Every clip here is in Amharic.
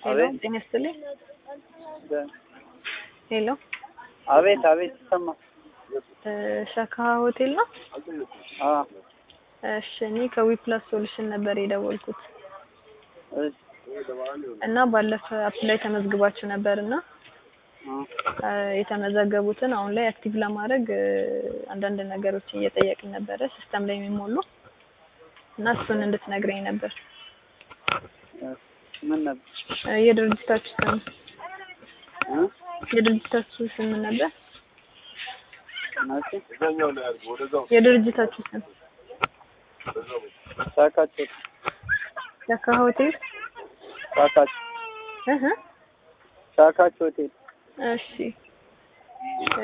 ሄሎ አቤት ጤና ይስጥልኝ። ሄሎ አቤት አቤት ይሰማል። እ ሸካ ሆቴል ነው? አ እሺ እኔ ከዊፕላስ ሶሉሽን ነበር የደወልኩት እሺ እና ባለፈ አፕ ላይ ተመዝግባችሁ ነበር እና አ እ የተመዘገቡትን አሁን ላይ አክቲቭ ለማድረግ እ አንዳንድ ነገሮችን እየጠየቅን ነበረ ሲስተም ላይ የሚሞሉ እና እሱን እንድትነግረኝ ነበር። ምን ነበር እ የድርጅታችሁ ስም እ የድርጅታችሁ ስም ምን ነበር? ናቲ የድርጅታችሁ ስም ሳካቸው ሸካ ሆቴል ሳካች እህ ሳካች ሆቴል እሺ እ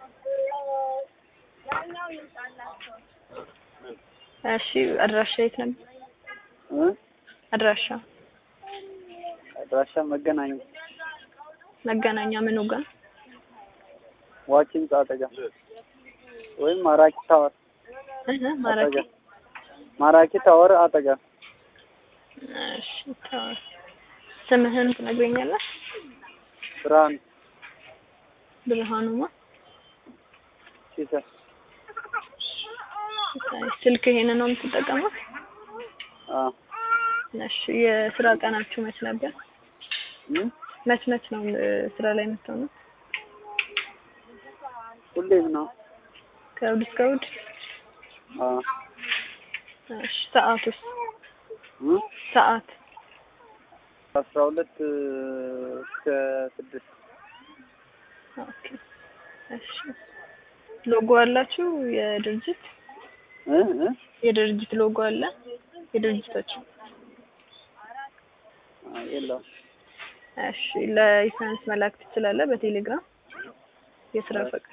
እሺ አድራሻ የት ነበር? እ አድራሻ አድራሻ መገናኛ መገናኛ ምኑ ጋር? ዋኪን አጠጋ ወይም ማራኪ ታወር እህ ማራኪ አጠጋ ማራኪ ታወር አጠጋ እሺ ታው ስምህን ትነግረኛለህ? ብርሃን ብርሃኑማ ሲሳይ ስልክ ይሄንን ነው የምትጠቀመው? አ እሺ የስራ ቀናችሁ መች ነበር? እ መች መች ነው እ ስራ ላይ የምትሆነው? ሁሌም ነው ከእሑድ እስከ እሑድ? አ እሺ ሰዓቱስ? እ ሰዓት አስራ ሁለት እስከ ስድስት ኦኬ እሺ ሎጎ አላችሁ የድርጅት እ እ የድርጅት ሎጎ አለ የድርጅታችሁ? አ የለውም እሺ ለኢንሹራንስ መላክ ትችላለህ በቴሌግራም የስራ ፈቃድ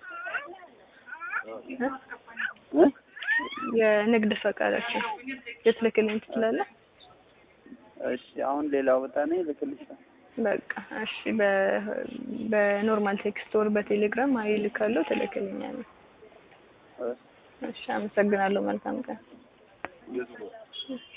እ እ የንግድ ፈቃዳችን ልትልክልኝ ትችላለህ? እሺ አሁን ሌላ ቦታ ነኝ ልክልሻለሁ በቃ እሺ በ በኖርማል ቴክስት ወር በቴሌግራም እልካለሁ ትልክልኛለህ። እ እሺ አመሰግናለሁ። መልካም ቀን።